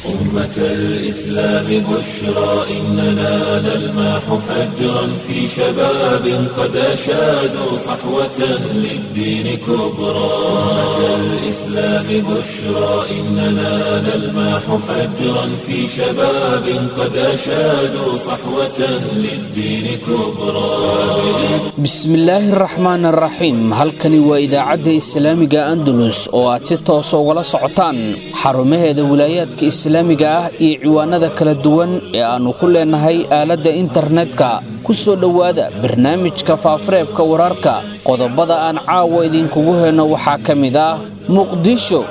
أمة الإسلام بشرى إننا نلمح فجرا في شباب قد أشادوا صحوة للدين كبرى أمة الإسلام بشرى إننا نلمح فجرا في شباب قد أشادوا صحوة للدين كبرى bismillaahi araxmaan araxiim halkani waa idaacadda islaamiga andalus oo aad si toosa ugala socotaan xarumaheeda wilaayaadka islaamiga ah iyo ciwaanada kala duwan ee aannu ku leennahay aaladda internetka ku soo dhowaada barnaamijka faafareebka wararka qodobada aan caawa idinkugu helno waxaa ka mid ah muqdisho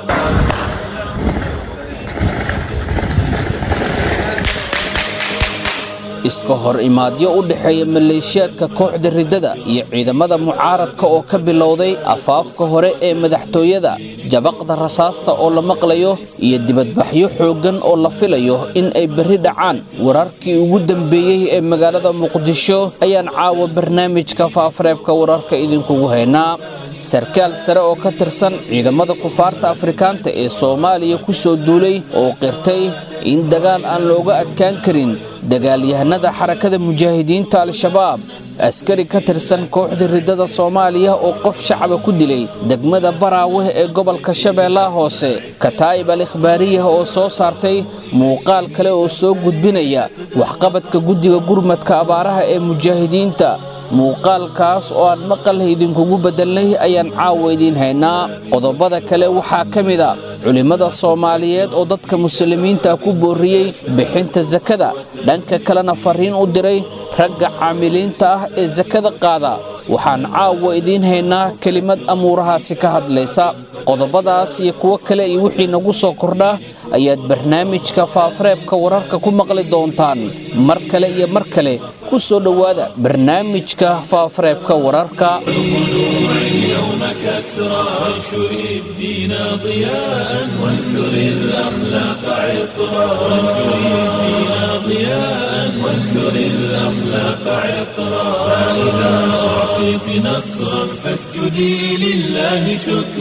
iska hor imaadyo u dhexeeya maleeshiyaadka kooxda riddada iyo ciidamada mucaaradka oo ka bilowday afaafka hore ee madaxtooyada jabaqda rasaasta oo la maqlayo iyo dibadbaxyo xooggan oo la filayo in ay berri dhacaan wararkii ugu dambeeyey ee magaalada muqdisho ayaan caawa barnaamijka faafareebka wararka idinkugu haynaa sarkaal sare oo ka tirsan ciidamada kufaarta afrikaanta ee soomaaliya ku soo duulay oo qirtay in dagaal aan looga adkaan karin dagaalyahanada xarakada mujaahidiinta al-shabaab askari ka tirsan kooxda riddada soomaaliya oo qof shacaba ku dilay degmada baraaweh ee gobolka shabeellaha hoose kataa'ib al ikhbaariyah oo soo saartay muuqaal kale oo soo gudbinaya waxqabadka guddiga gurmadka abaaraha ee mujaahidiinta muuqaalkaas oo aan maqal idinkugu beddelnay ayaan caawa idiin haynaa qodobada kale waxaa ka mid a culimmada soomaaliyeed oo dadka muslimiinta ku boorriyey bixinta sakada dhanka kalena farriin u diray ragga caamiliinta ah ee sakada qaada waxaan caawa idiin haynaa kelimad amuurahaasi ka hadlaysa qodobadaas iyo kuwo kale iyo wixii nagu soo kordha ayaad barnaamijka faafareebka wararka ku maqli doontaan mar kale iyo mar kale ku soo dhowaada barnaamijka faafareebka wararka اليوم كسرى وانشر الدين ضياء وانثر الأخلاق عطرا وانشر الدين ضياء وانثر الأخلاق عطرا فإذا أعطيت نصرا فاسجدي لله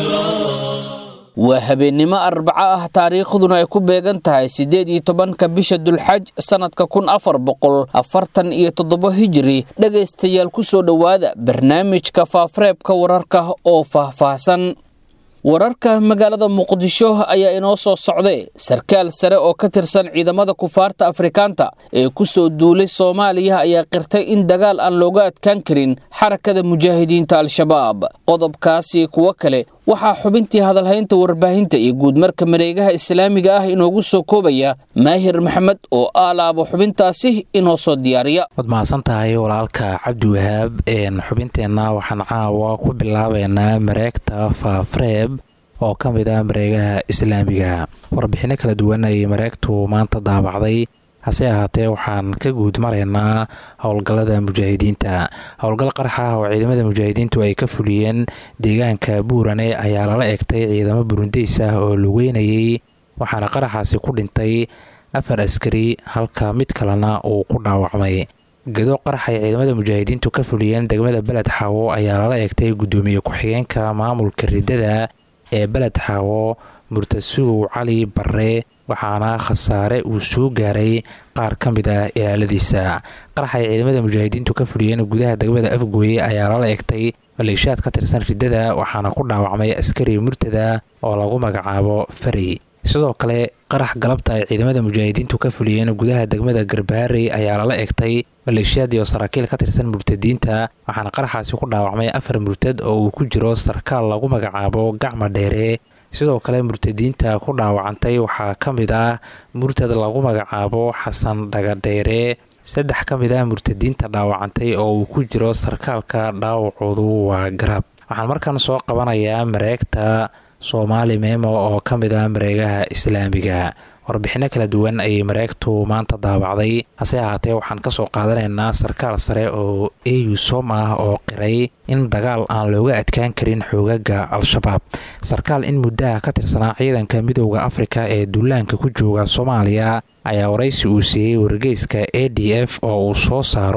شكرا waa habeennimo arbaco ah taariikhduna ay ku beegan tahay siddeed iyo tobanka bisha dulxaj sannadka kun afar boqol afartan iyo toddoba hijiri dhegaystayaal ku soo dhowaada barnaamijka faafareebka wararka oo faahfaahsan wararka magaalada muqdisho ayaa inoo soo socday sarkaal sare oo ka tirsan ciidamada kufaarta afrikaanta ee ku soo duulay soomaaliya ayaa qirtay in dagaal aan looga adkaan karin xarakada mujaahidiinta al-shabaab qodobkaasi kuwo kale waxaa xubintii hadalhaynta warbaahinta iyo guudmarka mareegaha islaamiga ah inoogu soo koobaya maahir maxamed oo aalaabo xubintaasi inoo soo diyaariya waad mahadsan tahay walaalka cabdiwahaab xubinteenna waxaan caawa ku bilaabeynaa mareegta faafreeb oo ka mid ah mareegaha islaamiga warbixinno kala duwan ayay mareegtu maanta daabacday hase ahaatee waxaan ka guud maraynaa howlgallada mujaahidiinta howlgal qarax ah oo ciidamada mujaahidiintu ay ka fuliyeen deegaanka buurane ayaa lala egtay ciidamo burundeys ah oo lugeynayay waxaana qaraxaasi ku dhintay afar askari halka mid kalena uu ku dhaawacmay gado qarax ay ciidamada mujaahidiintu ka fuliyeen degmada beled xaawo ayaa lala egtay guddoomiye ku-xigeenka maamulka riddada ee beled xaawo murtasugow cali barre waxaana khasaare uu soo gaaray qaar ka mid ah ilaaladiisa qarax ay ciidamada mujaahidiintu ka fuliyeen gudaha degmada afgooye ayaa lala egtay maleeshiyaad ka tirsan riddada waxaana ku dhaawacmay askari murtada oo lagu magacaabo fari sidoo kale qarax galabta ay ciidamada mujaahidiintu ka fuliyeen gudaha degmada garbaharey ayaa lala egtay maleeshiyaadii oo saraakiil ka tirsan murtadiinta waxaana qaraxaasi ku dhaawacmay afar murtad oo uu ku jiro sarkaal lagu magacaabo gacma dheere sidoo kale murtadiinta ku dhaawacantay waxaa ka mid ah murtad lagu magacaabo xasan dhagadheere saddex ka mid ah murtadiinta dhaawacantay oo uu ku jiro sarkaalka dhaawacoodu waa garab waxaan markan soo qabanayaa mareegta soomaali meemo oo ka mid ah mareegaha islaamiga warbixinno kala duwan ayay mareegtu maanta daabacday hase ahaatee waxaan kasoo qaadanaynaa sarkaal sare oo eu som ah oo qiray in dagaal aan looga adkaan karin xoogaga al-shabaab sarkaal in muddaha ka tirsanaa ciidanka midooda afrika ee duulaanka ku jooga soomaaliya ayaa waraysi uu siiyey wargeyska a d f oo uu soo saaro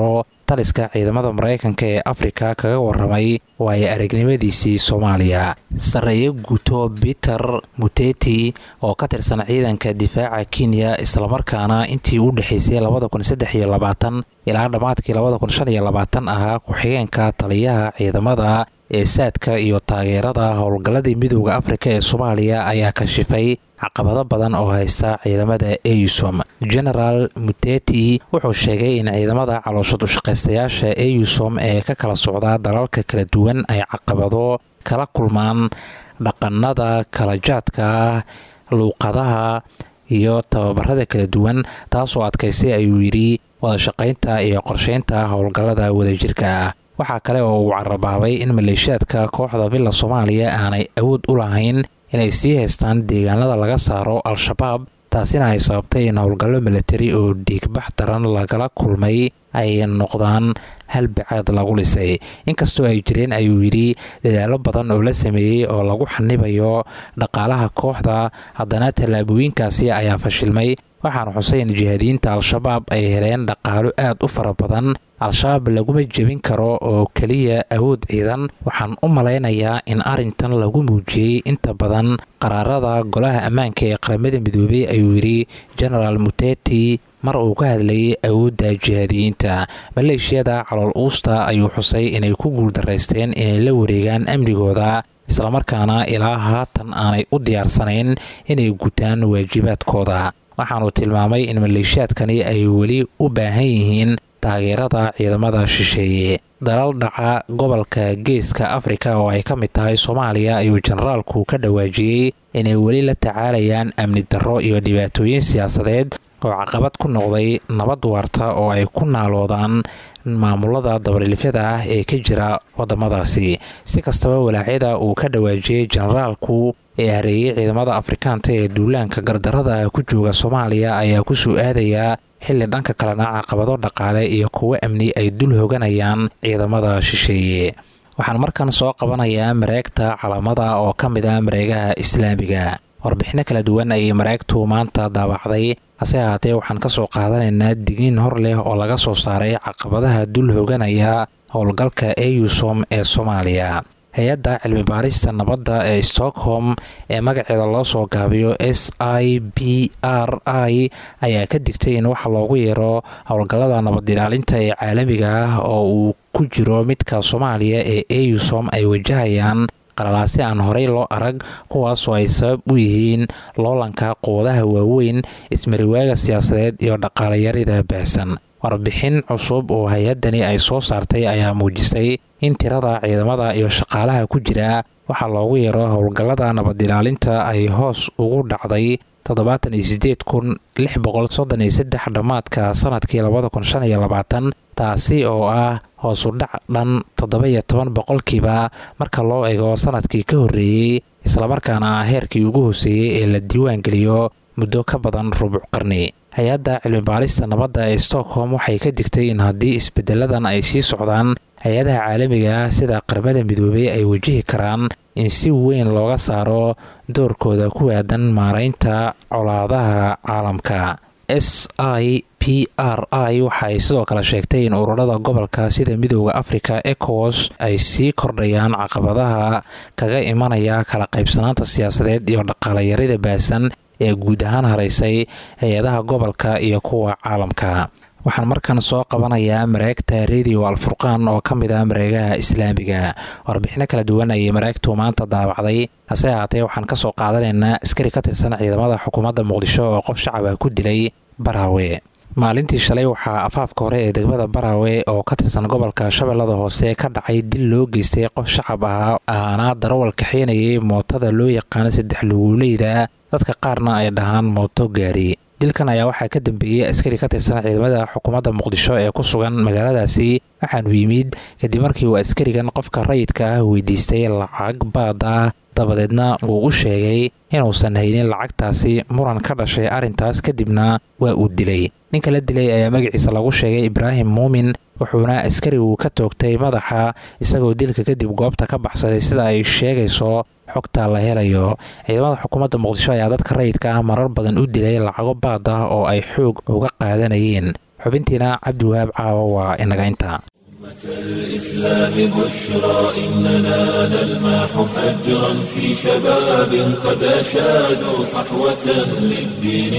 taliska ciidamada maraykanka ee afrika kaga waramay waayo aragnimadiisii soomaaliya sarreeye guto peter muteti oo ka tirsan ciidanka difaaca kenya islamarkaana intii u dhexaysay ilaa dhammaadkii ahaa ku-xigeenka taliyaha ciidamada ee saadka iyo taageerada howlgalladii midooda afrika ee soomaaliya ayaa kashifay caqabado badan oo haysta ciidamada eusom genaraal muteti wuxuu sheegay in ciidamada calooshad ushaqaystayaasha eusom ee ka kala socda dalalka kala duwan ay caqabado kala kulmaan dhaqanada kala jaadka luuqadaha iyo tababarada kala duwan taasoo adkaysay ayuu yidhi wadashaqaynta iyo qorsheynta howlgallada wadajirka ah waxaa kale oo uu carabaabay in maleeshiyaadka kooxda villa soomaaliya aanay awood u lahayn inay sii haystaan deegaanada laga saaro al-shabaab taasina ay sababtay in howlgallo milatari oo dhiigbax daran lagala kulmay ay noqdaan halbacaad lagu dhisay inkastoo ay jireen ayuu yidhi dadaallo badan oo la sameeyey oo lagu xanibayo dhaqaalaha kooxda haddana tallaabooyinkaasi ayaa fashilmay waxaana xuseyn jihaadiyiinta al-shabaab ay heleen dhaqaalo aad u fara badan al-shabaab laguma jebin karo oo keliya awood ciidan waxaan u malaynayaa in arrintan lagu muujiyey inta badan qaraarada golaha ammaanka ee qaramada midoobey ayuu yidhi genaraal muteti mar uu ka hadlayay awoodda jihaadiyiinta maleeshiyada calool uusta ayuu xusay inay ku guuldaraysteen inay la wareegaan amnigooda islamarkaana ilaa haatan aanay u diyaarsanayn inay gutaan waajibaadkooda waxaanuu tilmaamay in maleeshiyaadkani ay weli u baahan yihiin taageerada ciidamada shisheeye dalal dhaca gobolka geeska afrika oo ay ka mid tahay soomaaliya ayuu jenaraalku ka dhawaajiyey inay weli la tacaalayaan amni darro iyo dhibaatooyin siyaasadeed oo caqabad ku noqday nabad waarta oo ay ku naaloodaan maamulada dabadhilifyada ah ee ka jira wadamadaasi si kastaba walaacyada uu ka dhawaajiyey jenaraalku ee hareeyey ciidamada afrikaanta ee duulaanka gardarada ku jooga soomaaliya ayaa ku soo aadayaa xilli dhanka kalena caqabado dhaqaale iyo kuwo amni ay dul hoganayaan ciidamada shisheeye waxaan markan soo qabanayaa mareegta calaamada oo ka mid ah mareegaha islaamiga warbixino kala duwan ayay mareegtu maanta daabacday hase ahaatee waxaan ka soo qaadanaynaa digiin hor leh oo laga soo saaray caqabadaha dul hoganaya howlgalka eusom ee soomaaliya hay-adda cilmi baarista nabadda ee stockholm ee magaceeda loo soo gaabiyo s i b r i ayaa ka digtay in waxa loogu yeero howlgallada nabad ilaalinta ee caalamiga ah oo uu ku jiro midka soomaaliya ee eusom ay wajahayaan qalalaasi aan horey loo arag kuwaasoo ay sabab u yihiin loolanka quwadaha waaweyn ismariwaaga siyaasadeed iyo dhaqaalayarida baahsan warbixin cusub oo hay-addani ay soo saartay ayaa muujisay in tirada ciidamada iyo shaqaalaha ku jira waxaa loogu yeero howlgallada nabad ilaalinta ay hoos ugu dhacday toddobaatan iyo sideed kun lix boqol soddon iyo saddex dhammaadka sanadkii labada kun shan iyo labaatan taasi oo ah hoosu dhac dhan toddoba-iyo toban boqolkiiba marka loo eego sanadkii ka horreeyey islamarkaana ah heerkii ugu hooseeyey ee la diiwaangeliyo muddo ka badan rubuc qarni hay-adda cilmi baarista nabadda ee stockholm waxay ka digtay in haddii isbedeladan ay sii socdaan hay-adaha caalamiga ah sida qaramada midoobey ay wajihi karaan in si weyn looga saaro doorkooda ku aadan maaraynta colaadaha caalamka s i p r i waxa ay sidoo kale sheegtay in ururada gobolka sida midooda africa ecowas ay sii kordhayaan caqabadaha kaga imanaya kala qaybsanaanta siyaasadeed iyo dhaqaalayarida baahsan ee guud ahaan haraysay hay-adaha gobolka iyo kuwa caalamka waxaan markan soo qabanayaa mareegta radio alfurqaan oo ka mid ah mareegaha islaamiga warbixino kala duwan ayay mareegtu maanta daabacday hase ahaatee waxaan ka soo qaadanaynaa askari ka tirsan ciidamada xukuumadda muqdisho oo qof shacab ah ku dilay baraawe maalintii shalay waxaa afaafka hore ee degmada baraawe oo ka tirsan gobolka shabeellada hoose ka dhacay dil loo geystay qof shacab ah ahaana darawal kaxeynayay mootada loo yaqaano saddex luguuleyda dadka qaarna ay dhahaan mooto gaari dilkan ayaa waxaa ka dambeeyey askari ka tirsan ciidamada xukuumadda muqdisho ee ku sugan magaaladaasi waxaanu yimid kadib markii uu askarigan qofka rayidka ah weydiistay lacag baad ah dabadeedna uu u sheegay inuusan haynin lacagtaasi muran ka dhashay arrintaas kadibna waa uu dilay ninka la dilay ayaa magaciisa lagu sheegay ibraahim muumin wuxuuna askarigu ka toogtay madaxa isagoo dilka kadib goobta ka baxsaday sida ay sheegayso xogta la helayo ciidamada xukuumadda muqdisho ayaa dadka rayidka ah marar badan u dilay lacago baad ah oo ay xoog uga qaadanayeen xubintiina cabdiwahaab caawa waa inaga intaa الإسلام بشرى إننا نلمح فجرا في شباب قد أشادوا صحوة للدين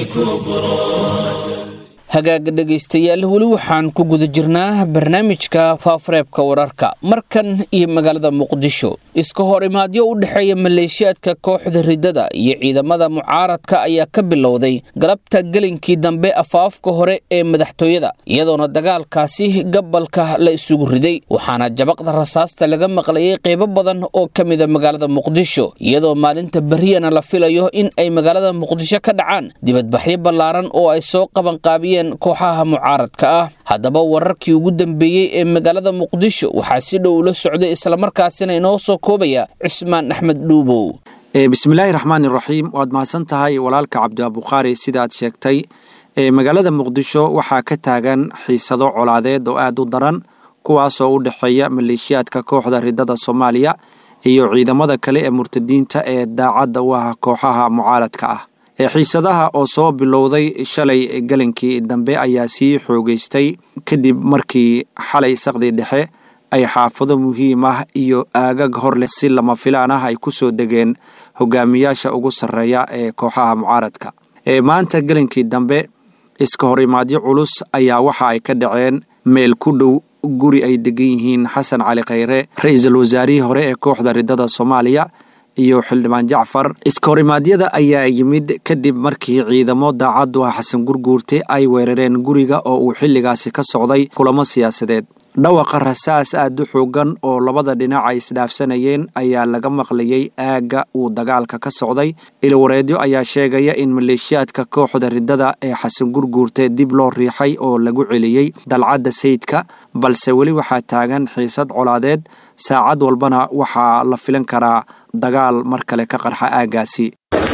كبرى hagaaga dhegaystayaal weli waxaan ku guda jirnaa barnaamijka faafareebka wararka markan iyo magaalada muqdisho iska hor imaadyo u dhexeeya maleeshiyaadka kooxda riddada iyo ciidamada mucaaradka ayaa ka bilowday galabta gelinkii dambe afaafka hore ee madaxtooyada iyadoona dagaalkaasi gabalka la isugu riday waxaana jabaqda rasaasta laga maqlayay qeybo badan oo ka mida magaalada muqdisho iyadoo maalinta beriyana la filayo in ay magaalada muqdisho ka dhacaan dibadbaxyo ballaaran oo ay soo qabanqaabiyeen kooxaha mucaaradka ah haddaba wararkii ugu dambeeyey ee magaalada muqdisho waxaa si dhow ula socday islamarkaasina inoo soo koobaya cismaan axmed dhuubow bismillaahi raxmaan iraxiim waad mahadsan tahay walaalka cabdiabukhaari sidaad sheegtay magaalada muqdisho waxaa ka taagan xiisado colaadeed oo aad u daran kuwaasoo u dhexeeya maleeshiyaadka kooxda riddada soomaaliya iyo ciidamada kale ee murtadiinta ee daacadda u ah kooxaha mucaaradka ah xiisadaha oo soo bilowday shalay galinkii dambe ayaa sii xoogeystay kadib markii xalay saqdii dhexe ay xaafado muhiim ah iyo aagag hor leh si lama filaan ah ay ku soo degeen hogaamiyaasha ugu sarreeya ee kooxaha mucaaradka maanta gelinkii dambe iska horimaadyo culus ayaa waxa ay ka dhaceen meel ku dhow guri ay degan yihiin xasan cali khayre ra-iisul wasaarihii hore ee kooxda riddada soomaaliya iyo xildhibaan jacfar iska horimaadyada ayaa yimid kadib markii ciidamo daacaddu ah xasan gurguurte ay weerareen guriga oo uu xilligaasi ka socday kulamo siyaasadeed dhawaqa rasaas aad u xoogan oo labada dhinac ay isdhaafsanayeen ayaa laga maqlayay aagga uu dagaalka ka socday ilwareedyo ayaa sheegaya in maleeshiyaadka kooxda riddada ee xasan gurguurte dib loo riixay oo lagu celiyey dalcadda sayidka balse weli waxaa taagan xiisad colaadeed saacad walbana waxaa la filan karaa dagaal mar kale ka qarxa aaggaasi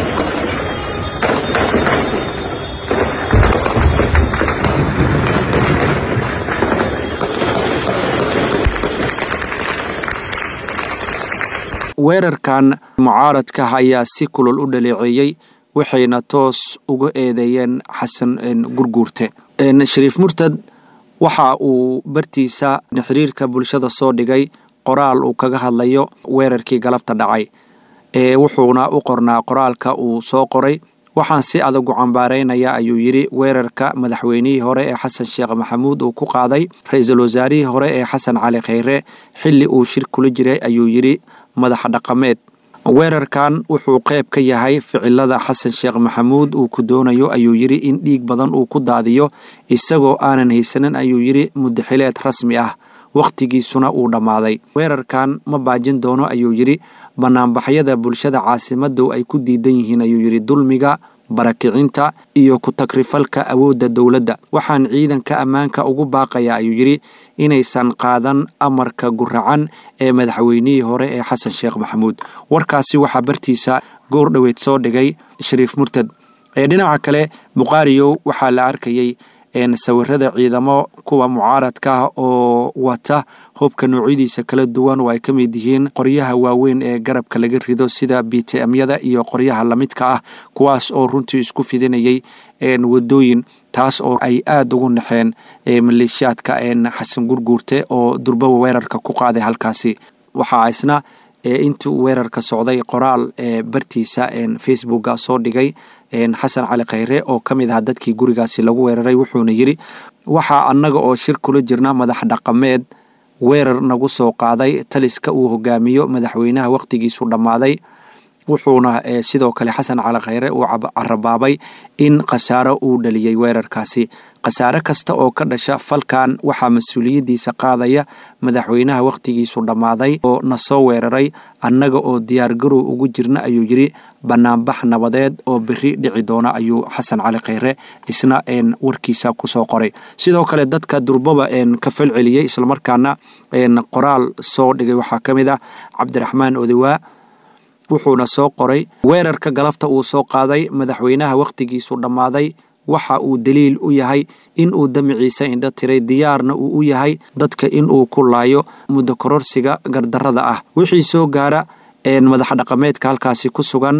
weerarkan mucaaradka ayaa si kulol u dhaleeceeyey waxayna toos uga eedeeyeen xasan gurguurte shariif murtad waxa uu bartiisa xiriirka bulshada soo dhigay qoraal uu kaga hadlayo weerarkii galabta dhacay ee wuxuuna u qornaa qoraalka uu soo qoray waxaan si adag u cambaaraynaya ayuu yidhi weerarka madaxweynihii hore ee xasan sheekh maxamuud uu ku qaaday ra-iisul wasaarihii hore ee xasan cali khayre xilli uu shir kula jiray ayuu yidhi madax dhaqameed weerarkan wuxuu qayb ka yahay ficilada xasan sheekh maxamuud uu ku doonayo ayuu yidhi in dhiig badan uu ku daadiyo isagoo aanan haysanin ayuu yidhi mudaxileed rasmi ah wakhtigiisuna uu dhammaaday weerarkan ma baajin doono ayuu yidhi banaanbaxyada bulshada caasimaddu ay ku diidan yihiin ayuu yidhi dulmiga barakicinta iyo ku-tagrifalka awoodda dowladda waxaan ciidanka ammaanka ugu baaqaya ayuu yidhi inaysan qaadan amarka guracan ee madaxweynihii hore ee xasan sheekh maxamuud warkaasi waxaa bartiisa goor dhoweed soo dhigay shariif murtad ee dhinaca kale bukhaariyow waxaa la arkayey sawirada ciidamo kuwa mucaaradka ah oo wata hubka noocyadiisa kala duwan oo ay ka mid yihiin qoryaha waaweyn ee garabka laga rido sida btmyada iyo qoryaha lamidka ah kuwaas oo runtii isku fidinayay wadooyin taas oo ay aada ugu naxeen maleeshiyaadka xasan gurguurte oo durbaba weerarka ku qaaday halkaasi waxaa isna intuu weerarka socday qoraal bartiisa facebooka soo dhigay xasan cali khayre oo ka mid ah dadkii gurigaasi lagu weeraray wuxuuna yidhi waxaa annaga oo shir kula jirna madax dhaqameed weerar nagu soo qaaday taliska uu hogaamiyo madaxweynaha wakhtigiisu dhammaaday wuxuuna sidoo kale xasan cali khayre uu carabaabay in khasaaro uu dhaliyey weerarkaasi khasaare kasta oo ka dhasha falkan waxaa mas-uuliyaddiisa qaadaya madaxweynaha wakhtigiisu dhammaaday oo na soo weeraray annaga oo diyaargarow ugu jirna ayuu yidhi banaanbax nabadeed oo beri dhici doona ayuu xasan cali khayre isna warkiisa kusoo qoray sidoo kale dadka durbaba ka falceliyey islamarkaana qoraal soo dhigay waxaa ka mid ah cabdiraxmaan odawaa wuxuuna soo qoray weerarka galabta uu soo qaaday madaxweynaha wakhtigiisu dhammaaday waxa uu daliil u yahay in uu damiciisa indho tiray diyaarna uu u yahay dadka in uu ku laayo muddo kororsiga gardarrada ah wixii soo gaara madax dhaqameedka halkaasi ku sugan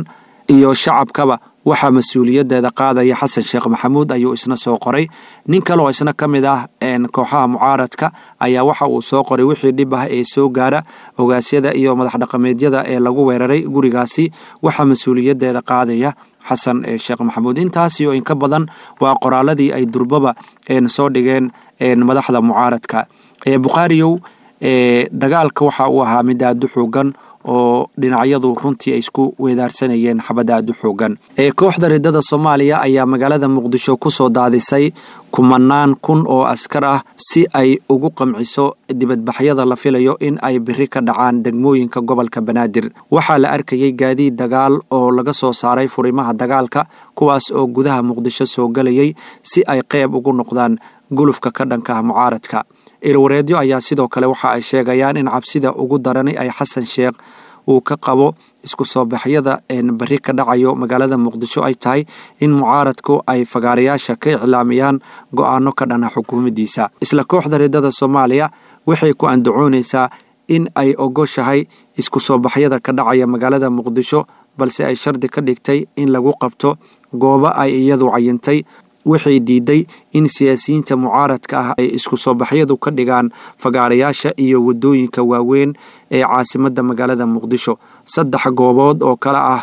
iyo shacabkaba waxaa mas-uuliyaddeeda qaadaya xasan sheekh maxamuud ayuu isna soo qoray nin kale oo isna ka mid ah kooxaha mucaaradka ayaa waxa uu soo qoray wixii dhib ah ee soo gaara ogaasyada iyo madax dhaqameedyada ee lagu weeraray gurigaasi waxaa mas-uuliyaddeeda qaadaya xasan sheekh maxamuud intaasi oo inka badan waa qoraaladii ay durbaba soo dhigeen madaxda mucaaradka bukhaariyow dagaalka waxa uu ahaa mid aada u xoogan oo dhinacyadu runtii ay isku weedaarsanayeen xabad aada u xoogan kooxda riddada soomaaliya ayaa magaalada muqdisho kusoo daadisay kumanaan kun oo askar ah si ay ugu qamciso dibadbaxyada la filayo in ay biri ka dhacaan degmooyinka gobolka banaadir waxaa la arkayay gaadiid dagaal oo laga soo saaray furimaha dagaalka kuwaas oo gudaha muqdisho soo galayay si ay qeyb ugu noqdaan gulufka ka dhanka ah mucaaradka ilwareedyo ayaa sidoo kale waxa ay sheegayaan in cabsida ugu darani ay xasan sheekh uu ka qabo isku soo baxyada beri ka dhacayo magaalada muqdisho ay tahay in mucaaradku ay fagaarayaasha ka iclaamiyaan go-aano ka dhana xukuumaddiisa isla kooxda riddada soomaaliya waxay ku andacoonaysaa in ay ogoshahay isku soo baxyada ka dhacaya magaalada muqdisho balse ay shardi ka dhigtay in lagu qabto goobo ay iyadu cayintay waxay diiday in siyaasiyiinta mucaaradka ah ay isku soo baxyadu ka dhigaan fagaarayaasha iyo wadooyinka waaweyn ee caasimadda magaalada muqdisho saddex goobood oo kale ah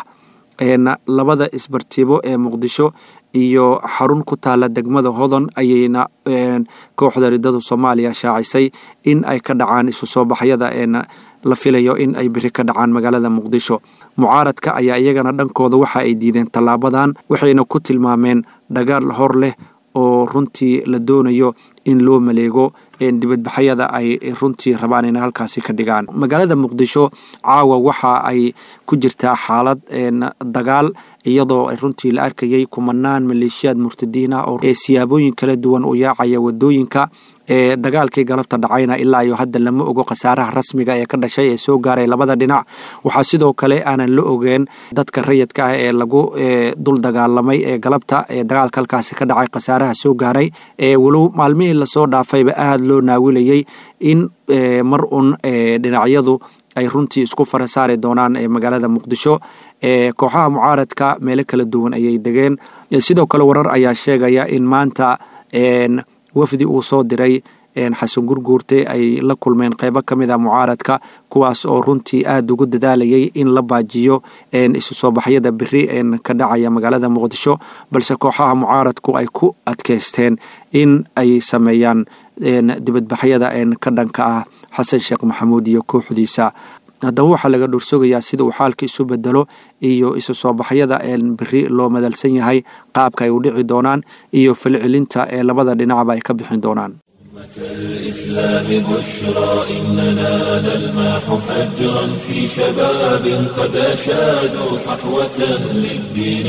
labada isbartiibo ee muqdisho iyo xarun ku taala degmada hodon ayayna kooxda riddadu soomaaliya shaacisay in ay ka dhacaan isu soo baxyada la filayo in ay beri ka dhacaan magaalada muqdisho mucaaradka ayaa iyagana dhankooda waxa ay diideen tallaabadan waxayna ku tilmaameen dhagaal hor leh oo runtii la doonayo in loo maleego dibadbaxyada ay runtii rabaan inay halkaasi ka dhigaan magaalada muqdisho caawa waxa ay ku jirtaa xaalad dagaal iyadoo runtii la arkayay kumanaan maleeshiyaad murtadiin ah oo siyaabooyin kala duwan u yaacaya wadooyinka ee dagaalkii galabta dhacayna ilaa iyo hadda lama ogo khasaaraha rasmiga ee ka dhashay ee soo gaaray labada dhinac waxaa sidoo kale aanan la ogeen dadka rayidka ah ee lagu dul dagaalamay ee galabta ee dagaalka halkaasi ka dhacay khasaaraha soo gaaray walow maalmihii lasoo dhaafayba aada loo naawilayay in mar un dhinacyadu ay runtii isku fara saari doonaan magaalada muqdisho kooxaha mucaaradka meelo kala duwan ayay degeen sidoo kale warar ayaa sheegaya in maanta wafdi uu soo diray xasan gurguurte ay la kulmeen qeybo ka mid a mucaaradka kuwaas oo runtii aada ugu dadaalayay in la baajiyo isu soo baxyada beri ka dhacaya magaalada muqdisho balse kooxaha mucaaradku ay ku adkeysteen in ay sameeyaan dibadbaxyada ka dhanka ah xasan sheekh maxamuud iyo kooxdiisa haddaba waxaa laga dhursugayaa sida uu xaalka isu bedelo iyo isu soo baxyada beri loo madalsan yahay qaabka ay u dhici doonaan iyo falcelinta ee labada dhinacba ay ka bixin doonaan الإسلام بشرى إننا نلمح فجرا في شباب قد أشادوا صحوة للدين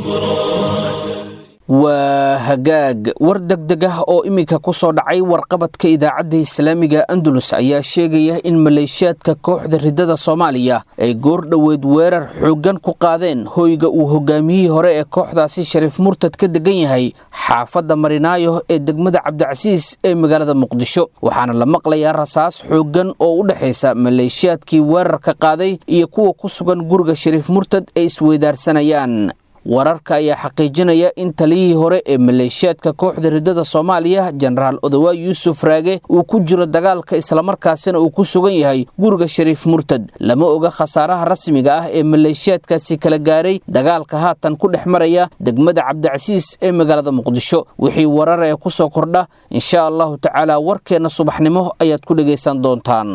كبرى waa hagaag war degdeg ah oo iminka ku soo dhacay warqabadka idaacadda islaamiga andalus ayaa sheegaya in maleeshiyaadka kooxda riddada soomaaliya ay goor dhoweed weerar xooggan ku qaadeen hoyga uu hogaamiyihii hore ee kooxdaasi shariif murtad ka degan yahay xaafadda marinaayo ee degmada cabdicasiis ee magaalada muqdisho waxaana la maqlayaa rasaas xooggan oo u dhexaysa maleeshiyaadkii weerarka qaaday iyo kuwa ku sugan guriga shariif murtad ay isweydaarsanayaan wararka ayaa xaqiijinaya in taliyihii hore ee maleeshiyaadka kooxda riddada soomaaliya jenaraal odawaay yuusuf raage uu ku jiro dagaalka islamarkaasina uu ku sugan yahay guriga shariif murtad lama oga khasaaraha rasmiga ah ee maleeshiyaadkaasi kala gaaray dagaalka haatan ku dhex maraya degmada cabdicasiis ee magaalada muqdisho wixii warar ee ku soo kordha insha allahu tacaala warkeenna subaxnimo ayaad ku dhegaysan doontaan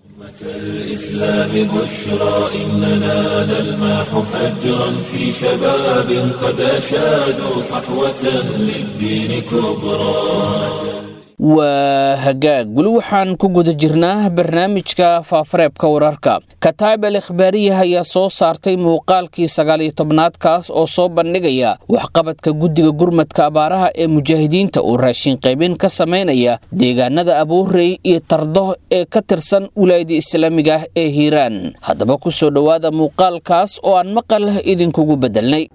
الإسلام بشرى إننا نلمح فجرا في شباب قد أشادوا صحوة للدين كبرى waa hagaag weli waxaan ku guda jirnaa barnaamijka faafareebka wararka kataib al ikhbaariya ayaa soo saartay muuqaalkii sagaaliyo tobnaadkaas oo soo bandhigaya waxqabadka guddiga gurmadka abaaraha ee mujaahidiinta uu raashin qaybin ka samaynaya deegaanada abuurey iyo tardo ee ka tirsan wilaayada islaamiga ah ee hiiraan haddaba ku soo dhowaada muuqaalkaas oo aan maqal idinkugu beddelnay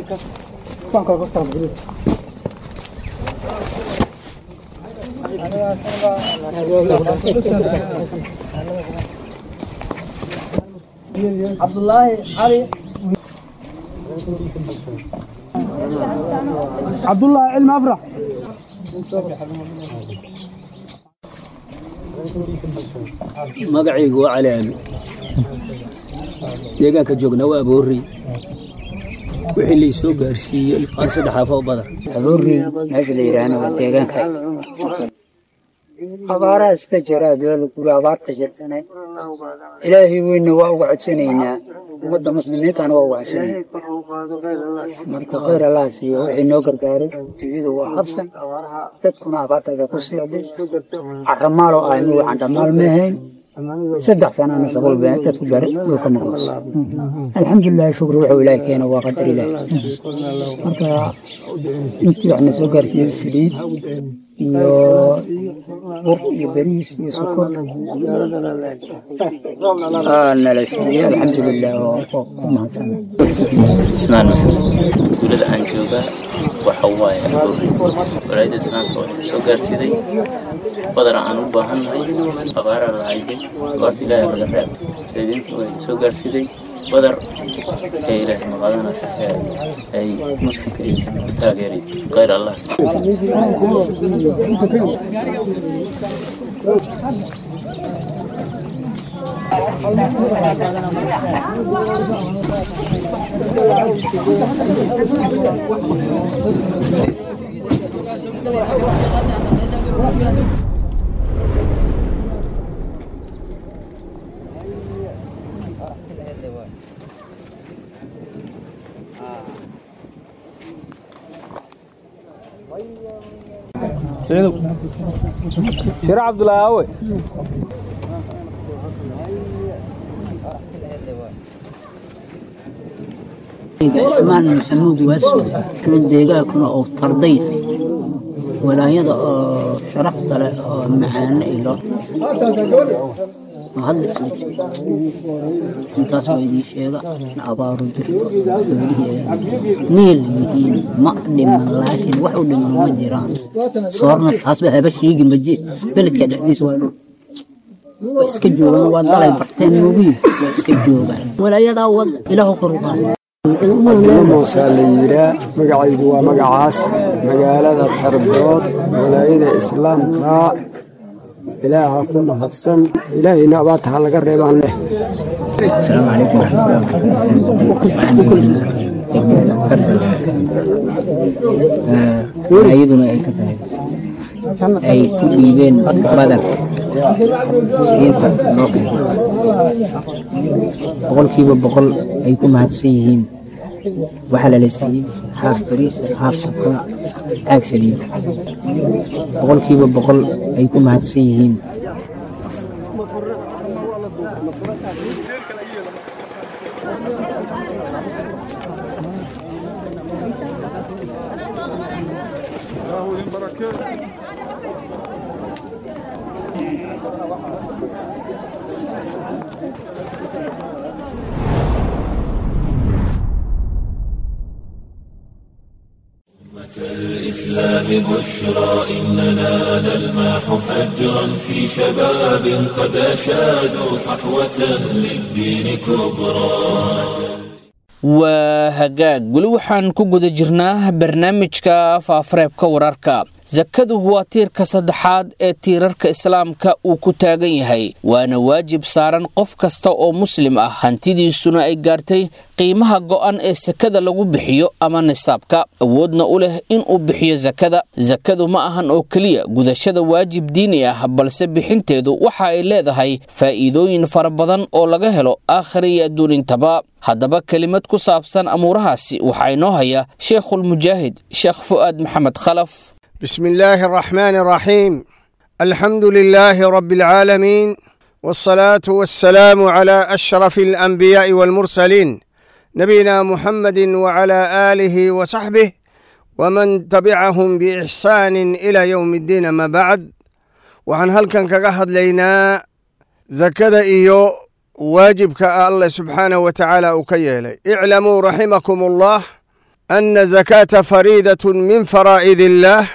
cabdulaahi cali cabdulaahi cilmi afrax magacaygu waa cali aabi deegaanka joognaa waa aboorey wixii lay soo gaarsiiyey ilfqaan saddex afoo badar aboorey meesha la yidhaahna waa deegaanka abaaraha iska jira beelo guri abaarta jirtana ilaahay weynna waa uga codsanaynaa ummadda muslimiintana waa uga codsanayna marka khayr allah siiyo wixii noo gargaaray dunyadu waa habsan dadkuna abaartaga ku socday caramaaloo ah inugu candhamaal ma ahayn saddex sanana sabol baa dadku bare dhulka maqlas alxamdulilah shukri wuxuu ilaahay keena waa qadar ilaahi marka intii waxna soo gaarsiiyey saliid iyo bur iyo bariis iyo sokor nala siiyey alxamdulilah oo ku mahadsan ismaan maxamed tuulada aan joogaa waxa waaye aboorey walaayada islaamka waxay soo gaarsiiday badar aan u baahannahay abaara la hayday goorta ilaahay laga reeb jeedinta waxay soo gaarsiiday badar ee ilaahay maqadanas ay muslimka ay taageeray khayr allah shire cabdulaahi awe ismaan maxamuud waaso nin deegaankuna oo tarday walaayada oo sharafta leh oo macaane ay loo oo hadda isla jooga intaas waa idiin sheega in abaaru jirto xoolihii ay niil yihiin ma dhiman laakiin wax u dhiman ma jiraan soorna taasba haba sheegi maje beledka dhexdiisa waa dhul way iska joogaan waa dalay barteen moogiin waa iska joogaan walaayadaa wada ilaahu kor u qaada muusaa la yidhaa magacaygu waa magacaas magaalada tardood walaayada islaamka ilaaha ku mahadsan ilaahayna abaarta ha laga reebaan leh السلام عليكم ورحمة الله وبركاته ayaduna ay ka tahay ay ku dhiibeen badar musliimta loo keenay boqolkiiba boqol ay ku mahadsan yihiin waxaa lala siiyey haaf bariis haaf sokora caag saliid boqolkiiba boqol ay ku mahadsan yihiin الإسلام بشرى إننا نلمح فجرا في شباب قد أشادوا صحوة للدين كبرى waa hagaag weli waxaan ku guda jirnaa barnaamijka faafareebka wararka sakadu waa tiirka saddexaad ee tiirarka islaamka uu ku taagan yahay waana waajib saaran qof kasta oo muslim ah hantidiisuna ay gaartay qiimaha go'an ee sakada lagu bixiyo ama nisaabka awoodna u leh inuu bixiyo sakada sakadu ma ahan oo keliya gudashada waajib diini ah balse bixinteedu waxa ay leedahay faa'iidooyin fara badan oo laga helo aakhira iyo adduunintaba haddaba kelimad ku saabsan amuurahaasi waxaa inoo haya sheekhulmujaahid sheekh fu'aad maxamed khalaf بسم الله الرحمن الرحيم الحمد لله رب العالمين والصلاة والسلام على أشرف الأنبياء والمرسلين نبينا محمد وعلى آله وصحبه ومن تبعهم بإحسان إلى يوم الدين ما بعد وعن هل كان كقهد لينا زكذا إيو واجب الله سبحانه وتعالى أكيلي اعلموا رحمكم الله ana zakaata fariidatun min faraa'id illaah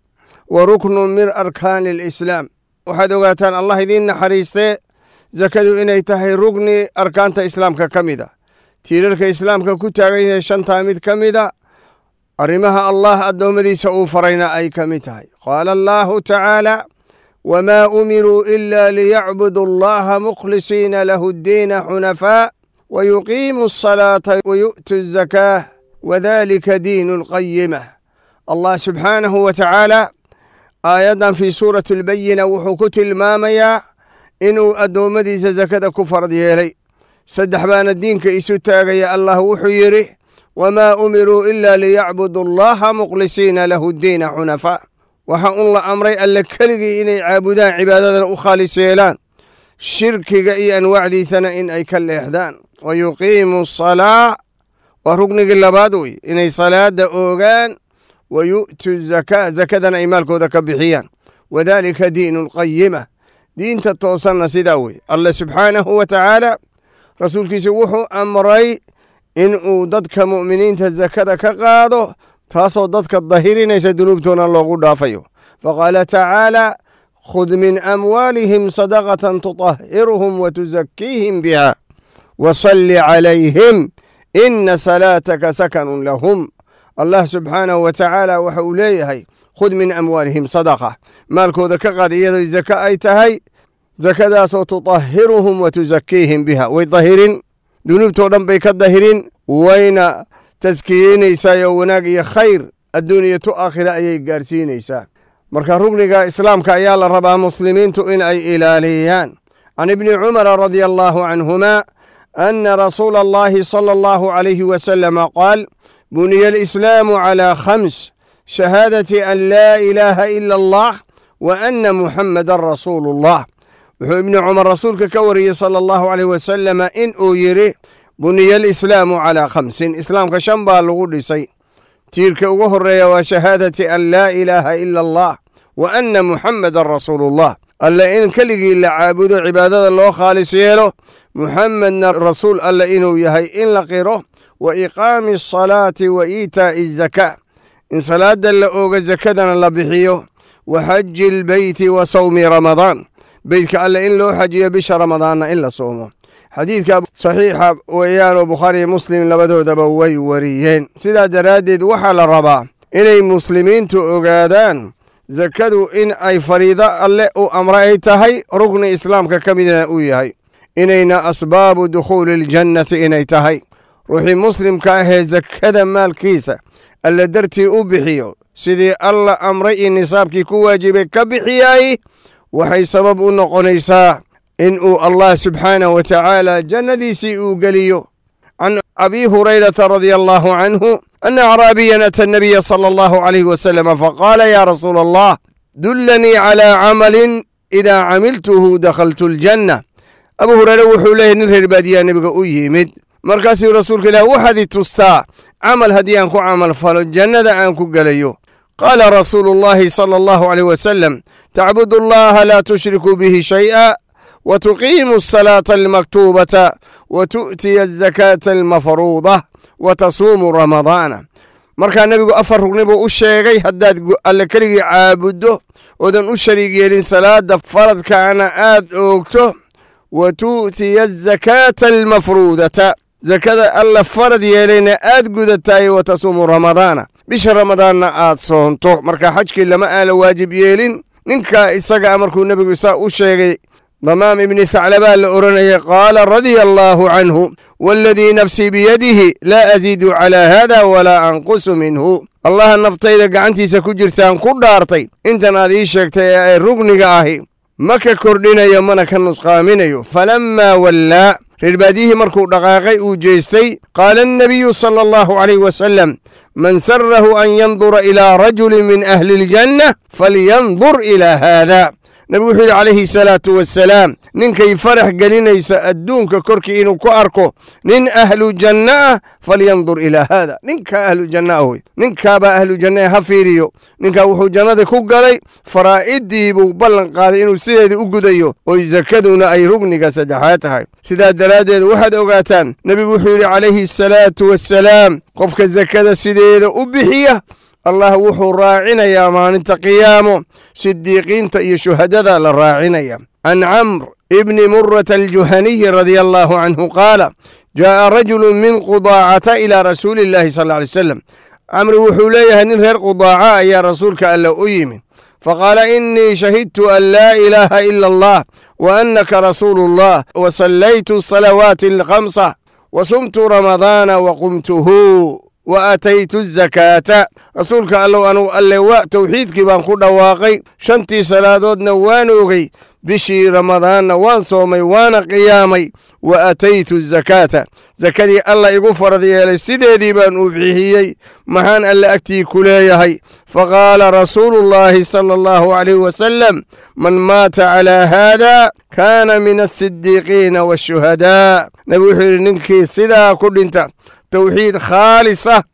wa ruknun min arkaani alislaam waxaad ogaataan allah idiin naxariistee zakadu inay tahay rugni arkaanta islaamka ka mid a tiirarka islaamka ku taagan yahay shantaa mid ka mida arrimaha allah addoommadiisa uu farayna ay ka mid tahay qaala allaahu tacaala wmaa umiruu ila liyacbudu allaha mukhlisiina lahu ddiina xunafaa wayuqiimu asalaata wayu'tu azakaah wadalika diinu alqayima allah subxaanahu wa tacaala aayaddan fii suurati albayina wuxuu ku tilmaamayaa inuu addoommadiisa sakada ku farad yeelay saddex baana diinka isu taagaya allah wuxuu yidhi wamaa umiruu ila liyacbudu allaha mukhlisiina lahu ddiina xunafaa waxaa un la amray alle keligii inay caabudaan cibaadadana u khaalis yeelaan shirkiga iyo anwaacdiisana in ay ka leexdaan wa yuqiimu asalaa waa rugnigii labaad wey inay salaada oogaan wa yu'tu zakaa zakadana ay maalkooda ka bixiyaan wadalika diinu alqayima diinta toosanna sidaa wey alle subxaanahu wa tacaala rasuulkiisa wuxuu amray inuu dadka mu'miniinta zakada ka qaado taasoo dadka dahirinaysa dunuubtoona loogu dhaafayo faqaala tacaala khud min amwaalihim sadaqatan tutahhiruhum watuzakiihim biha wasalli calayhim ina salaataka sakanun lahum allah subxaanahu wa tacaala waxa uu leeyahay khud min amwaalihim sadaqa maalkooda ka qaad iyadoo zaka ay tahay zakadaasoo tutahhiruhum watuzakiihim biha way dahirin dunuubtoo dhan bay ka dahirin wayna taskiyeynaysaa oo wanaag iyo khayr adduuniya tu aakhira ayay gaarsiinaysaa marka rugniga islaamka ayaa la rabaa muslimiintu in ay ilaaliyaan can ibni cumara radia allaahu canhuma ana rasuula allahi sala allahu calayhi wasalama qaal buniya alislaamu calaa khams shahaadati an laa ilaaha ila allah wa ana muxammadan rasuulu allah wuxuu ibni cumar rasuulka ka wariyey sala allahu caleyh wasalama in uu yidhi buniya alislaamu calaa khamsin islaamka shan baa lagu dhisay tiirka ugu horeeya waa shahaadati an laa ilaaha ila allah wa anna muxammadan rasuulullah alle in keligii la caabudo cibaadada loo khaalis yeelo muxamedna rasuul alle inuu yahay in la qiro wa iqaami asalaati wa iitaa'i azakaa in salaada la ooga zakadana la bixiyo wa xaji lbeyti wa sawmi ramadaan beytka alle in loo xajiyo bisha ramadaanna in la soomo xadiidka saxiixa weeyaanoo bukhaariyo muslim labadoodaba way wariyeen sidaa daraaddeed waxaa la rabaa inay muslimiintu ogaadaan zakadu in ay fariido alle u amra ay tahay rugni islaamka ka midna uu yahay inayna asbaabu dukhuuli aljannati inay tahay ruuxii muslimka ahee zakada maalkiisa alle dartii u bixiyo sidii alla amray iyo nisaabkii ku waajibay ka bixiyay waxay sabab u noqonaysaa in uu allah subxaanahu wa tacaala jannadiisii uu geliyo can abi hurayrata radia allahu canhu ana acraabiyan ata nabiya sala allahu calayhi wasalama faqaala ya rasuula allah dullanii calaa camalin idaa camiltuhu dakhaltu aljanna abu hureyre wuxuu leeyahy nin reer baadiyaa nebiga u yimid markaasuu rasuulka ilaah waxaad i tustaa camal haddii aan ku camal falo jannada aan ku gelayo qaala rasuulu llahi sala allahu caleyh wasalam tacbudu allaha laa tushriku bihi shay'a wa tuqiimu asalaata almaktuubata wa tu'tiya azakaata almafruuda wa tasuumu ramadaana markaa nebigu afar rugni buu u sheegay haddaad alle keligii caabuddo oodan u shariig yeelin salaada faradkaana aad oogto wa tu'tiya azakaata almafruudata zakada alla farad yeelayna aad gudataay wa tasuumu ramadaana bisha ramadaanna aad soonto marka xajkii lama aala waajib yeelin ninkaa isagaa markuu nebigu isaa u sheegay damaam ibni thaclabaa la odhanayay qaala radia allaahu canhu waaladii nafsii biyadihi laa asiidu calaa haada walaa anqusu minhu allaha naftayda gacantiisa ku jirtaan ku dhaartay intan aad ii sheegtay ee ay rugniga ahi ma ka kordhinayo mana ka nusqaaminayo falammaa wallaa reerbaadiyihii markuu dhaqaaqay uu jeestay qaala annabiyu sala allahu calayh wasalam man sarahu an yandura ilaa rajulin min ahli iljanna falyandur ilaa haada nebigu wuxuu yidhi calayhi salaatu wasalaam ninkay farax gelinaysa adduunka korkii inuu ku arko nin ahlu janno ah falyandur ilaa haada ninkaa ahlu janno ah wey ninkaabaa ahlu janna ha fiiriyo ninkaa wuxuu jannada ku galay faraa'idii buu ballan qaaday inuu sideedii u gudayo oo sakaduna ay rugniga saddexaad tahay sidaa daraaddeed waxaad ogaataan nebigu wuxuu yidhi calayhi asalaatu wassalaam qofka sakada sideeda u bixiya allah wuxuu raacinayaa maalinta qiyaamo sidiiqiinta iyo shuhadada la raacinaya can camr ibni murata aljuhaniyi radia allahu canhu qaala jaa'a rajulu min qudaacata ilaa rasuuli illahi sal lla alay wasalam camri wuxuu leeyahay nin reer qudaaca ayaa rasuulka alle u yimid faqaala innii shahidtu an laa ilaaha ila allah wa annaka rasuulu allah wa sallaytu salawaati alkhamsa wa sumtu ramadaana wa qumtuhu wa aataytu azakaata rasuulka allow anugu alle wa towxiidkii baan ku dhawaaqay shantii salaadoodna waan ogey bishii ramadaanna waan soomay waana qiyaamay wa aataytu azakaata sakadii alla igu farad yeelay sideedii baan u bixiyey maxaan alle agtii ku leeyahay faqaala rasuulu llaahi sala allahu calayh wasalam man maata calaa haada kaana min asidiiqiina waashuhadaa nebigu wuxuu yidhi ninkii sidaa ku dhinta towxiid khaalisa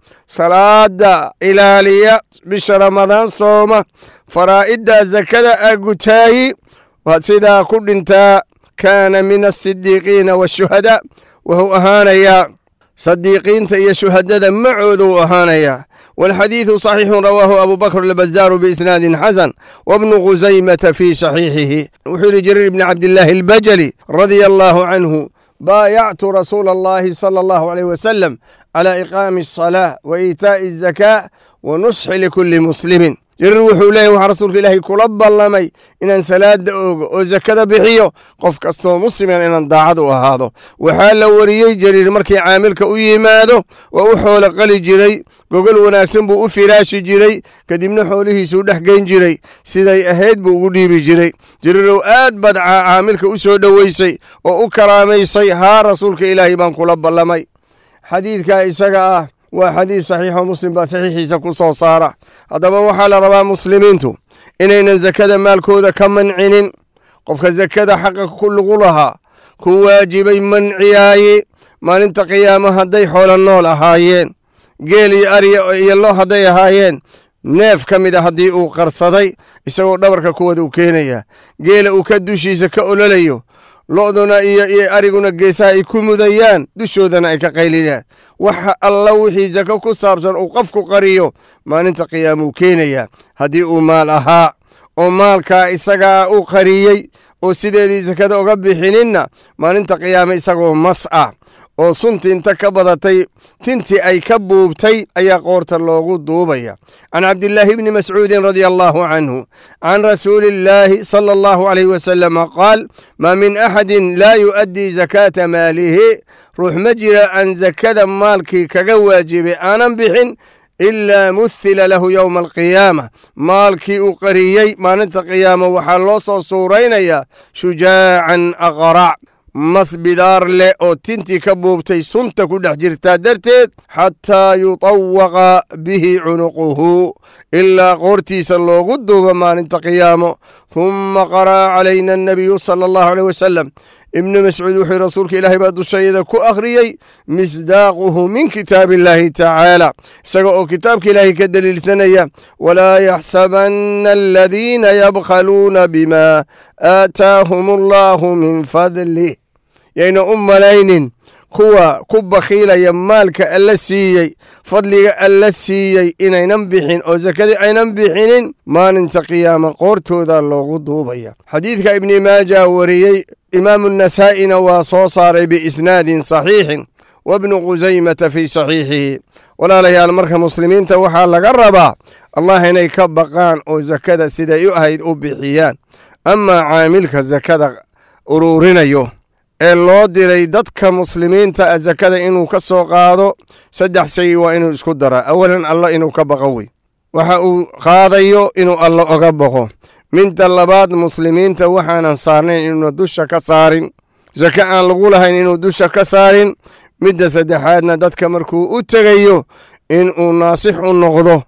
salaada ilaaliya bisha ramadaan sooma faraa'idda sakada agutaayi waad sidaa ku dhintaa kaana min asidiiqiina waashuhadaa wuxuu ahaanayaa sadiiqiinta iyo shuhadada macooda uu ahaanayaa walxadiidu saxiixun rawaahu abu bakr albazaaru biisnaadin xasan wabnu khusaymata fii saxiixihi wuxuu yidhi jariir ibni cabdillaahi albajali radia allaahu canhu baayactu rasuula allahi sala allahu alayh wasalam calى iqaami الصalaaة wa iitaaءi الzakaa wa nusxi likulli muslimin jariir wuxuu leeyahy waxaa rasuulka ilaahay kula ballamay inaan salaada oogo oo sakada bixiyo qof kastoo musliman inaan daacad u ahaado waxaa la wariyey jariir markii caamilka u yimaado waa u xoolo qali jiray gogol wanaagsan buu u firaashi jiray kadibna xoolihiisuu dhex geyn jiray siday ahayd buu ugu dhiibi jiray jariirow aad baad caamilka u soo dhoweysay oo u karaamaysay haa rasuulka ilaahay baan kula ballamay xadiidkaa isaga ah waa xadiid saxiixo muslim baa saxiixiisa ku soo saara haddaba waxaa la rabaa muslimiintu inaynan sakada maalkooda ka mancinin qofka sakada xaqa ku lugu lahaa ku waajibay manciyaaye maalinta qiyaamo hadday xoolo nool ahaayeen geel iyo arya iyo lo hadday ahaayeen neef ka mid a haddii uu qarsaday isagoo dhabarka kuwada u keenaya geela uu ka dushiisa ka ololayo lo'duna iyo iyo ariguna geesaha ay ku mudayaan dushoodana ay ka qaylinayaan waxa alla wixii sako ku saabsan uu qofku qariyo maalinta qiyaamuu keenayaa haddii uu maal ahaa oo maalkaa isagaa u qariyey oo sideedii sakada uga bixininna maalinta qiyaame isagoo mas ah oo sunti inta ka badatay tintii ay ka buubtay ayaa qoorta loogu duubaya can cabdillaahi bni mascuudin radia allahu canhu can rasuuli illaahi sala allahu alayh wasalama qaal maa min axadin laa yu'addii zakaata maalihi ruux ma jira aan sakada maalkii kaga waajibay aanan bixin ilaa muhila lahu yowma alqiyaama maalkii uu qariyey maalinta qiyaama waxaa loo soo suuraynayaa shujaacan aqrac mas bidaar leh oo tintii ka buubtay sunta ku dhex jirtaa darteed xataa yutawaqa bihi cunuquhu ilaa qoortiisa loogu duubo maalinta qiyaamo humma qara'a calayna annabiyu sala allahu aleyh wasalam ibnu mascuud wuxuu rasuulka ilaahay baa dushayada ku akhriyey misdaaquhu min kitaabi illaahi tacaala isaga oo kitaabka ilaahay ka deliilsanaya walaa yaxsabanna aladiina yabkhaluuna bima aataahum allahu min fadlih yayna u malaynin kuwa ku bakhiilaya maalka alla siiyey fadliga alla siiyey inaynan bixin oo sakadii aynan bixinin maalinta qiyaama qoortooda loogu duubaya xadiidka ibni maaja wariyey imaamu nasaa'ina waa soo saaray biisnaadin saxiixin wabnu khusaymata fii saxiixihi walaalayaal marka muslimiinta waxaa laga rabaa allah inay ka baqaan oo sakada siday u ahayd u bixiyaan amaa caamilka sakada uruurinayo ee loo diray dadka muslimiinta a sakada inuu ka soo qaado saddex shay waa inuu isku daraa awalan alla inuu ka baqo wey waxa uu qaadayo inuu alla oga baqo midda labaad muslimiinta waxaanan saarnayn inuuna dusha ka saarin sake aan lagu lahayn inuu dusha ka saarin midda saddexaadna dadka markuu u tegayo inuu naasix u noqdo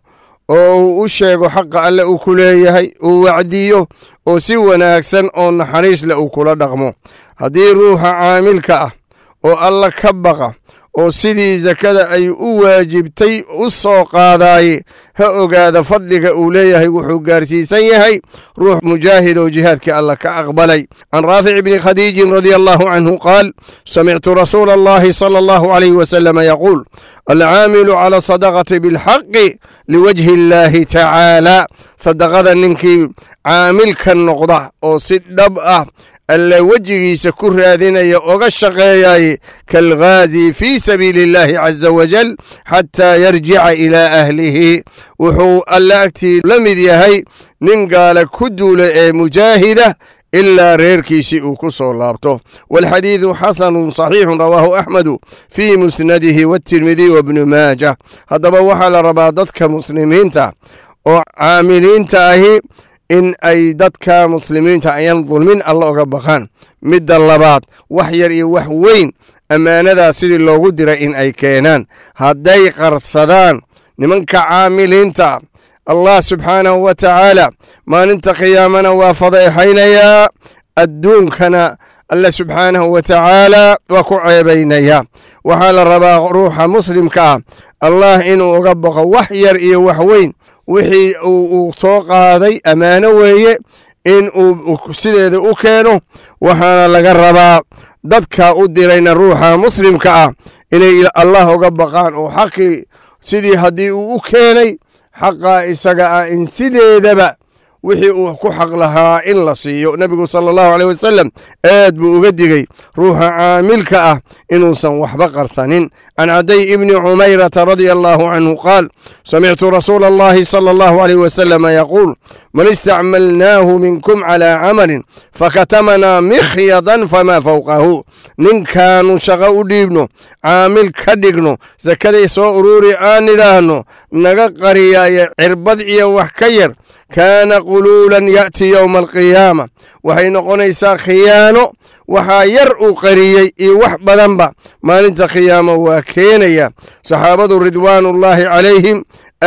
oo uu u sheego xaqa alle uu ku leeyahay uu wacdiyo oo si wanaagsan oo naxariis leh uu kula dhaqmo haddii ruuxa caamilka ah oo alla ka baqa oo sidii sakada ay u waajibtay u soo qaadaaye ha ogaada fadliga uu leeyahay wuxuu gaarsiisan yahay ruux mujaahid oo jihaadkii alla ka aqbalay can raafic bni khadiijin radia allahu canhu qaal samictu rasuula allahi sala allahu alayh wasalama yaquul alcaamilu cala sadaqati bilxaqi liwajhi illaahi tacaala sadaqada ninkii caamilka noqda oo si dhab ah alle wejigiisa ku raadinaya oga shaqeeyaye kaalghaazi fii sabiili illaahi caza wajal xataa yarjica ilaa ahlihi wuxuu alle agtii la mid yahay nin gaala ku duula ee mujaahida ilaa reerkiisii uu ku soo laabto walxadiidu xasanun saxiixun rawaahu axmedu fii musnadihi watirmidiy wabnu maaja haddaba waxaa la rabaa dadka muslimiinta oo caamiliinta ahi in ay dadka muslimiinta ayan dulmin alla oga baqaan midda labaad wax yar iyo wax weyn ammaanadaas sidii loogu diray in ay keenaan hadday qarsadaan nimanka caamiliinta allah subxaanahu wa tacaala maalinta qiyaamana waa fadeexaynayaa adduunkana alle subxaanahu wa tacaala waa ku ceebaynayaa waxaa la rabaa ruuxa muslimka ah allah inuu uga baqo wax yar iyo wax weyn wixii uu soo qaaday ammaano weeye in uu sideeda u keeno waxaana laga rabaa dadka u dirayna ruuxa muslimka ah inay allah uga baqaan oo xaqii sidii haddii uu u keenay xaqa isaga ah in sideedaba wixii uu ku xaq lahaa in la siiyo nebigu sala allahu aleyh wasalam aad buu uga digey ruuxa caamilka ah inuusan waxba qarsanin can caday ibni cumayrata radia allahu canhu qaal samictu rasuula allahi sala allahu aleyh wasalama yaquul man istacmalnaahu minkum calaa camalin fakatamanaa mikhyadan famaa fowqahu ninkaanu shaqo u dhiibno caamil ka dhigno sakaday soo uruuri aan idhaahno naga qariyaaye cirbad iyo wax ka yar kaana quluulan ya'ti yowma alqiyaama waxay noqonaysaa khiyaano waxaa yar uu qariyey iyo wax badanba maalinta khiyaama waa keenaya saxaabadu ridwaanullaahi calayhim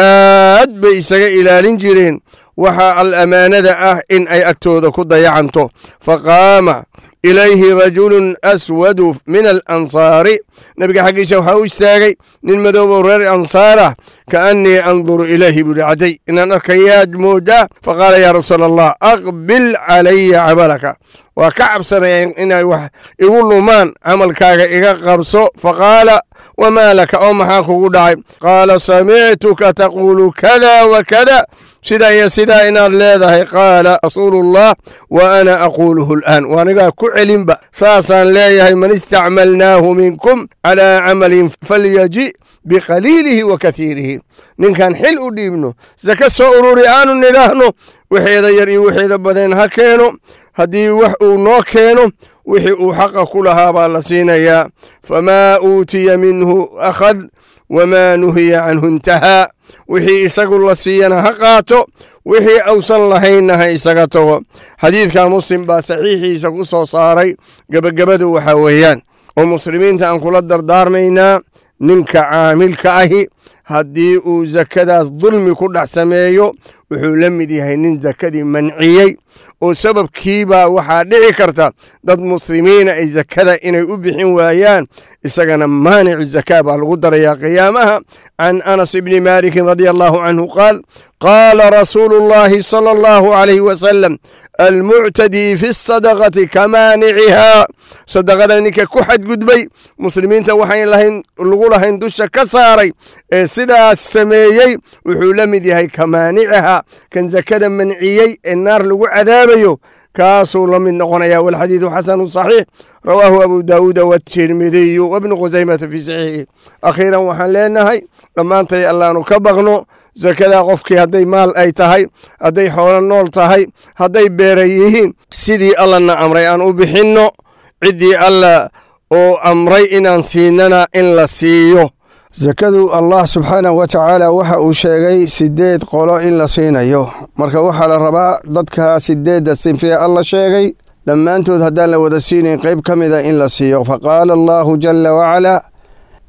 aad bay isaga ilaalin jireen waxaa al ammaanada ah in ay agtooda ku dayacanto faqaama ilayhi rajulun aswadu min alansaari nebiga xaggiisa waxaa u istaagay nin madoobow reer ansaarah kaannii anduru ilayhi buuhi cadday inaan arkayaad moodaa faqaala yaa rasuula allah aqbil calaya camalaka waa ka cabsanaya inay wax igu lumaan camalkaaga iga qabso faqaala wamaa laka oo maxaa kugu dhacay qaala samictuka taquulu kada wa kada sidaa iyo sidaa inaad leedahay qaala rasuulullah wa ana aquuluhu al'aan waanigaa ku celinba saasaan leeyahay man istacmalnaahu minkum calaa camalin falyaji biqaliilihi wa katiirihi ninkaan xil u dhiibno saka soo ururi aanu nidhaahno wixeeda yar iyo wixeeda badeen ha keeno haddii wax uu noo keeno wixii uu xaqa ku lahaa baa la siinayaa famaa uutiya minhu akhad wamaa nuhiya canhu intahaa wixii isagu la siiyana ha qaato wixii ausan lahaynna ha isaga tago xadiidka muslim baa saxiixiisa ku soo saaray gebagabadu waxaa weeyaan oo muslimiinta aan kula dardaarmaynaa ninka caamilka ahi haddii uu sakadaas dulmi ku dhex sameeyo wuxuu la mid yahay nin sakadii manciyey oo sababkiibaa waxaa dhici karta dad muslimiina ay sakada inay u bixin waayaan isagana maanicu zakaa baa lagu darayaa qiyaamaha can anas ibni maalikin radia allahu canhu qaal qaala rasuulu llahi sala allahu calayhi wasalam almuctadii fi sadaqati kamaanicihaa sadaqada ninka ku xadgudbay muslimiinta waxayn lahayn lagu lahayn dusha ka saaray ee sidaas sameeyey wuxuu la mid yahay kamaanicihaa kan sakada manciyey ee naar lagu cadaabayo kaasuu la mid noqonaya walxadiidu xasanu saxiix rawaahu abu daawuuda watirmidiyu wabnu khusaymata fii saxiixihi akhiiran waxaan leenahay dhammaantay allaanu ka baqno sakadaa qofkii hadday maal ay tahay hadday xoolo nool tahay hadday beera yihiin sidii allana amray aan u bixinno ciddii alla oo amray inaan siinana in la siiyo sakadu allah subxaanahu wa tacaala waxa uu sheegay sideed qolo in la siinayo marka waxaa la rabaa dadka sideedda sinfiya alla sheegay dhammaantood haddaan la wada siinayn qayb ka mida in la siiyo faqaala allahu jala wacalaa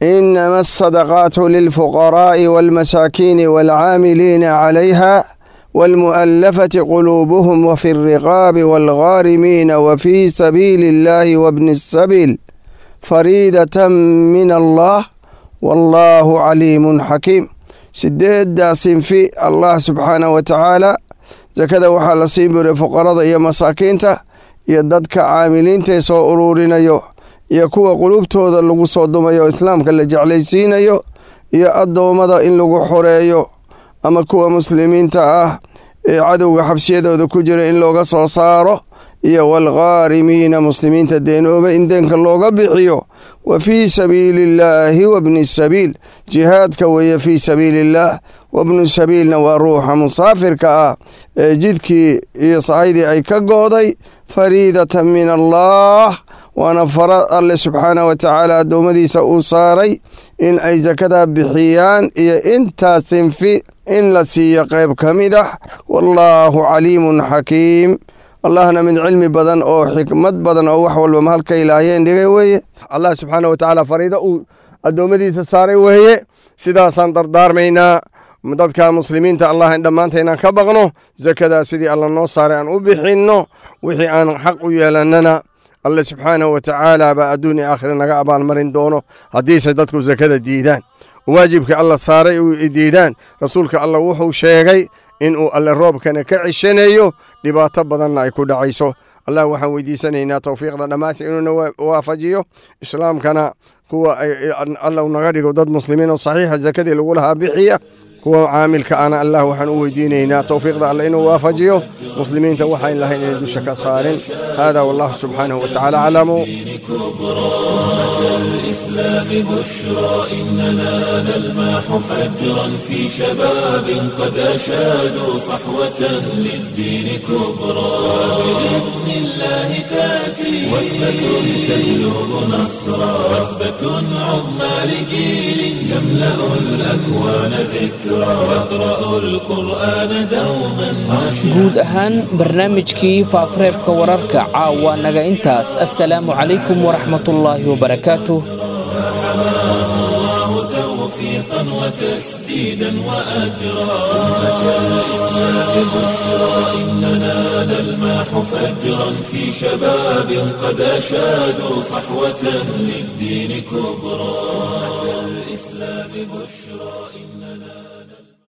إنما الصدقات للفقراء والمساكين والعاملين عليها والمؤلفة قلوبهم وفي الرقاب والغارمين وفي سبيل الله وابن السبيل فريدة من الله والله عليم حكيم sideeddaa sinfi allah subxaanah wa tacaala sakada waxaa la siin buray fuqarada iyo masaakiinta iyo dadka caamiliintae soo uruurinayo iyo kuwa qulubtooda lagu soo dumayo islaamka la jeclaysiinayo iyo addoommada in lagu xoreeyo ama kuwa muslimiinta ah ee cadowga xabsiyadooda ku jira in looga soo saaro iyo waalghaarimiina muslimiinta deenooba in deenka looga bixiyo wa fii sabiili illaahi wabni sabiil jihaadka weeye fii sabiili illaah wabnu sabiilna waa ruuxa musaafirka ah ee jidkii iyo sahaydii ay ka go'day fariidatan min allaah waana fara alle subxaanah wa tacaala addoommadiisa uu saaray in ay sakadaa bixiyaan iyo intaa sinfi in la siiyo qayb ka mid ah wallaahu caliimun xakiim allahna mid cilmi badan oo xikmad badan oo wax walba mahalka ilaahayeen dhigay weeye allah subxaana wa tacaala fariido uu addoommadiisa saaray weeye sidaasaan dardaarmaynaa dadka muslimiinta allah in dhammaanta inaan ka baqno sakadaa sidii alla noo saaray aan u bixinno wixii aan xaq u yeelannana alle subxaanahu wa tacaala baa adduun iyo aakhira naga abaalmarin doono haddiise dadku sakada diidaan waajibka alla saaray u diidaan rasuulka alla wuxuu sheegay inuu alle roobkana ka ceshanayo dhibaato badanna ay ku dhacayso allah waxaan weydiisanaynaa towfiiqda dhammaanta inuuna waafajiyo islaamkana kuwa alla naga dhigo dad muslimiin oo saxiixa sakadii lagu lahaa bixiya kuwa caamilka ana allah waxaan u weydiinaynaa towfiiqda alle inuu waafajiyo muslimiinta waxayn lahayn inay dusha ka saarin hada wallahu subxaanahu wa tacaala aclamu الإسلام بشرى إننا نلمح فجرا في شباب قد أشادوا صحوة للدين كبرى بإذن الله تأتي وثبة تهلب نصرا وثبة عظمى لجيل يملأ الأكوان ذكرى يقرأ القرآن دوما guud ahaan barnaamijkii faafareebka wararka caawa naga intaas assalaamu calaykum waraxmatullaahi wabarakaatuh الله توفيقا وتسديدا وأجرا أمة الإسلام بشرى إننا نلمح فجرا في شباب قد أشادوا صحوة للدين كبرى أمة الإسلام بشرى